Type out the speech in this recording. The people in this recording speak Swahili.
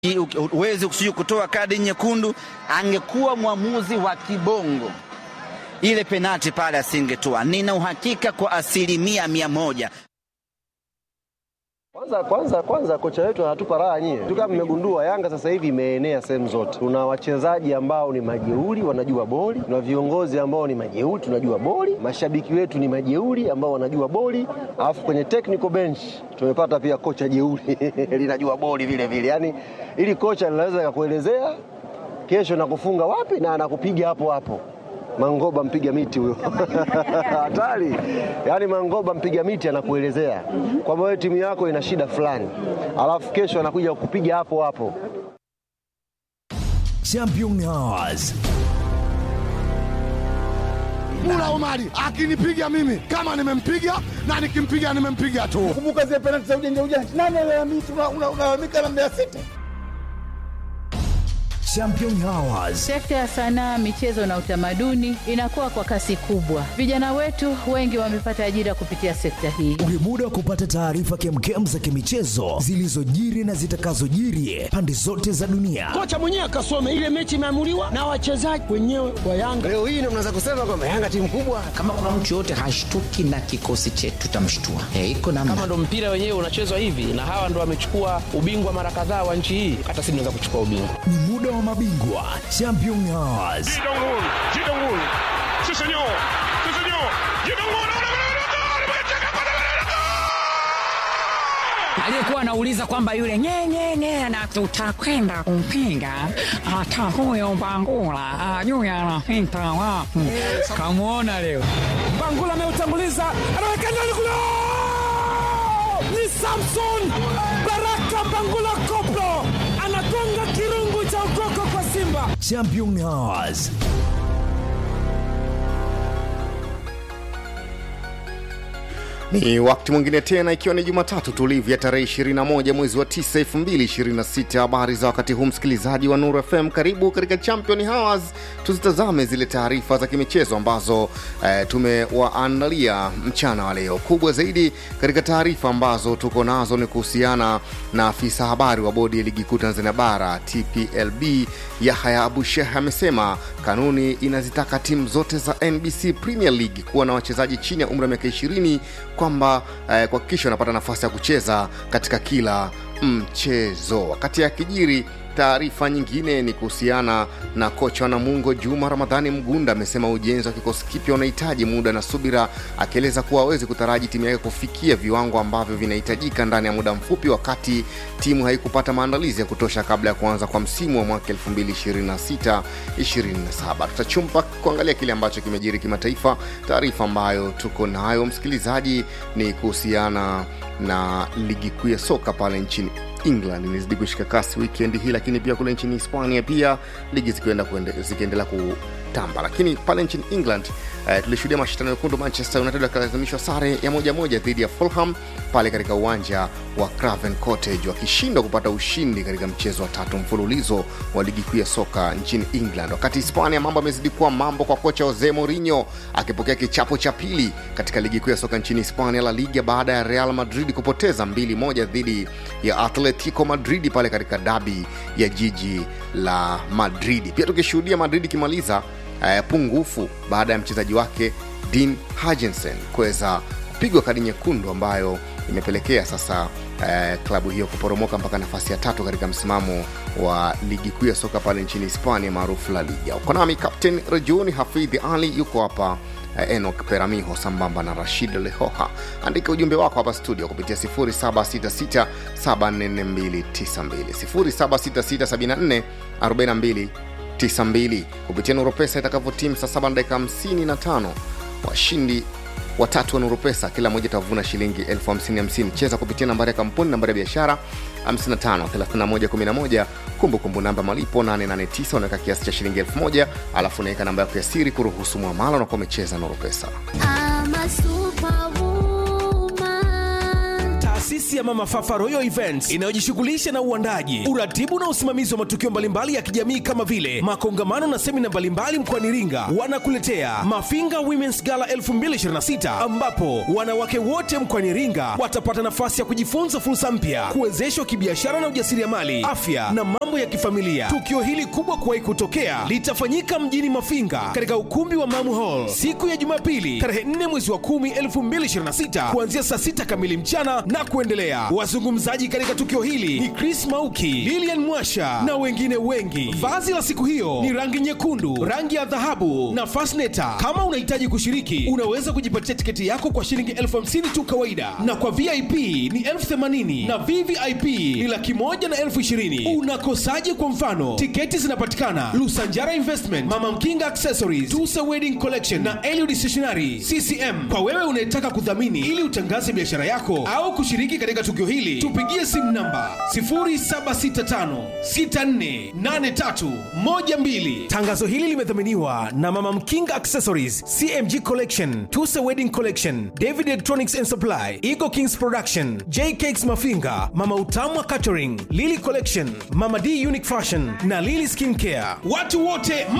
uwezi kusiju kutoa kadi nyekundu, angekuwa mwamuzi wa kibongo, ile penati pale asingetoa. Nina uhakika kwa asilimia mia moja. Kwanza kwanza kwanza kocha wetu anatupa raha nyie. Tu kama mmegundua Yanga sasa hivi imeenea sehemu zote. Tuna wachezaji ambao ni majeuri wanajua boli, tuna viongozi ambao ni majeuri tunajua boli, mashabiki wetu ni majeuri ambao wanajua boli, alafu kwenye technical bench tumepata pia kocha jeuri linajua boli vile vile. Yaani ili kocha linaweza kukuelezea kesho nakufunga wapi na anakupiga hapo hapo. Mangoba mpiga miti huyo hatari. Yaani Mangoba mpiga miti anakuelezea kwamba wewe timu yako ina shida fulani, alafu kesho anakuja kukupiga hapo hapo. Champion Hours. Mula Omari akinipiga mimi kama nimempiga na nikimpiga nimempiga tu. Kumbuka zile penalti za ujanja ujanja, nani alalamika? Unalalamika na Mbeya City. Champion Hours. Sekta ya sanaa, michezo na utamaduni inakuwa kwa kasi kubwa. Vijana wetu wengi wamepata ajira kupitia sekta hii. Ule muda wa kupata taarifa kemkem za kimichezo zilizojiri na zitakazojiri pande zote za dunia. Kocha mwenyewe akasome ile mechi imeamuliwa na wachezaji wenyewe wa Yanga. Leo hii ndio mnaweza kusema kwamba Yanga timu kubwa. Kama kuna mtu yoyote hashtuki na kikosi chetu tutamshtua. Eh, iko namna. Kama ndo mpira wenyewe unachezwa hivi na hawa ndo wamechukua ubingwa mara kadhaa wa nchi hii, hata sisi tunaweza kuchukua ubingwa. Ni muda wa mabingwa Champion Hours. aliyekuwa anauliza kwamba yule nyenyenye na tutakwenda kumpinga hata huyo Bangula ajui anapita wapi. Kamwona leo Bangula ameutanguliza, anaweka ndani kule, ni Samson Baraka Bangula Koplo anagonga kirungu cha ukoko kwa Simba. Champion Hours. Ni wakati mwingine tena, ikiwa ni Jumatatu tulivu ya tarehe 21 mwezi wa 9 2026. Habari za wakati huu, msikilizaji wa Nuru FM, karibu katika Champion Hours. Tuzitazame zile taarifa za kimichezo ambazo eh, tumewaandalia mchana wa leo. Kubwa zaidi katika taarifa ambazo tuko nazo ni kuhusiana na afisa habari wa bodi ya ligi kuu Tanzania bara TPLB Yahya Abu Sheikh amesema kanuni inazitaka timu zote za NBC Premier League kuwa na wachezaji chini ya umri wa miaka 20 kwamba eh, kuhakikisha wanapata nafasi ya kucheza katika kila mchezo. Wakati akijiri taarifa nyingine ni kuhusiana na kocha wa Namungo Juma Ramadhani Mgunda amesema ujenzi wa kikosi kipya unahitaji muda na subira, akieleza kuwa hawezi kutaraji timu yake kufikia viwango ambavyo vinahitajika ndani ya muda mfupi, wakati timu haikupata maandalizi ya kutosha kabla ya kuanza kwa msimu wa mwaka 2026 27. Tutachumpa kuangalia kile ambacho kimejiri kimataifa. Taarifa ambayo tuko nayo msikilizaji ni kuhusiana na ligi kuu ya soka pale nchini England imezidi kushika kasi wikendi hii, lakini pia kule nchini Hispania pia ligi zikienda zikiendelea kutamba. Lakini pale nchini England uh, tulishuhudia mashindano mekundu, Manchester United wakalazimishwa sare ya moja moja dhidi ya Fulham pale katika uwanja wa Craven Cottage, wakishindwa kupata ushindi katika mchezo wa tatu mfululizo wa ligi kuu ya soka nchini England. Wakati Hispania mambo amezidi kuwa mambo kwa kocha Jose Mourinho akipokea kichapo cha pili katika ligi kuu ya soka nchini Hispania, La Liga, baada ya Real Madrid kupoteza mbili moja dhidi ya Atletico Madrid pale katika dabi ya jiji la Madrid. Pia tukishuhudia Madrid ikimaliza uh, pungufu baada ya mchezaji wake Dean Huijsen kuweza kupigwa kadi nyekundu ambayo imepelekea sasa uh, klabu hiyo kuporomoka mpaka nafasi ya tatu katika msimamo wa ligi kuu ya soka pale nchini Hispania maarufu La Liga. Uko nami Captain Rejuni Hafidhi Ali yuko hapa uh, Enok Peramiho sambamba na Rashid Lehoha. Andika ujumbe wako hapa studio kupitia 0766 74292 0766 74 4292 kupitia Nuropesa itakavyotimu saa 7 dakika 55 washindi watatu wa Nurupesa, kila mmoja atavuna shilingi elfu hamsini hamsini. Cheza kupitia nambari ya kampuni, nambari ya biashara 553111, kumbukumbu namba malipo 889, unaweka kiasi cha shilingi elfu moja alafu unaweka namba yako ya siri kuruhusu mwamala, unakuwa umecheza Nurupesa. I'm a superwoman. Taasisi taasisi ya Mama Fafa Royal Events inayojishughulisha na uandaji, uratibu na usimamizi wa matukio mbalimbali ya kijamii kama vile makongamano na semina mbalimbali mkoani Iringa, wanakuletea Mafinga Women's Gala 2026 ambapo wanawake wote mkoani Iringa watapata nafasi ya kujifunza fursa mpya, kuwezeshwa kibiashara na ujasiriamali, afya na mambo ya kifamilia. Tukio hili kubwa kuwahi kutokea litafanyika mjini Mafinga katika ukumbi wa Mamu Hall siku ya Jumapili tarehe 4 mwezi wa 10 2026 kuanzia saa 6 kamili mchana na kuendelea. Wazungumzaji katika tukio hili ni Chris Mauki, Lilian Mwasha na wengine wengi. Vazi la siku hiyo ni rangi nyekundu, rangi ya dhahabu na fasneta. Kama unahitaji kushiriki, unaweza kujipatia tiketi yako kwa shilingi elfu hamsini tu kawaida, na kwa VIP ni elfu themanini na VVIP ni laki moja na elfu ishirini. Unakosaje? Kwa mfano, tiketi zinapatikana Lusanjara Investment, Mama Mkinga Accessories, Tusa Wedding Collection na Eliud Stationery CCM. Kwa wewe unayetaka kudhamini ili utangaze biashara yako au kushiriki katika tukio hili, tupigie simu namba 0765648312. Tangazo hili limedhaminiwa na Mama Mkinga Accessories, CMG Collection, Tusa Wedding Collection, David Electronics and Supply, Eagle Kings Production, J Cakes Mafinga, Mama Utamwa Catering, Lily Collection, Mama D Unique Fashion na Lily Skin Care. Watu wote